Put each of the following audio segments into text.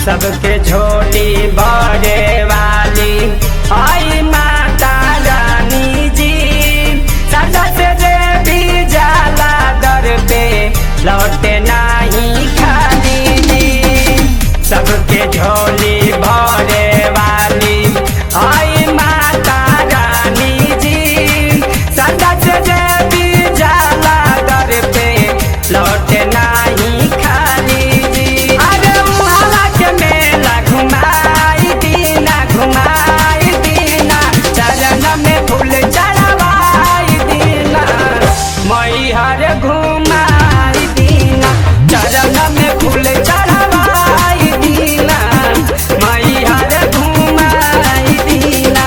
सबके झोली बड़े वाली आई माता रानी जी सदा से जे भी जाला दर पे लौटे नहीं खाली जी सबके झोली भरे वाली आई माता रानी जी सदा से जे भी जाला दर पे लौटे नहीं खाली जी अरे उहाला के मेला घुमाई दीना घुमाई दीना चरण में फूल चढ़वाई दीना मैहर घुमाई दीना चरण में फूल चढ़वाई दीना मैहर घुमाई दीना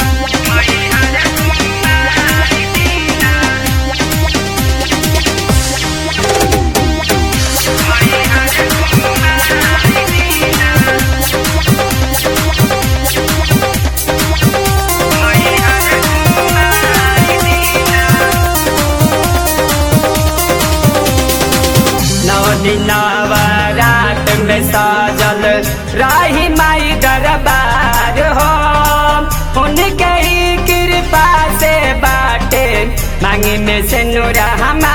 नौ दिनावरात में साजल राही माई दरबार हो उनके ही कृपा से बाटे मांगी में से नूरा हमार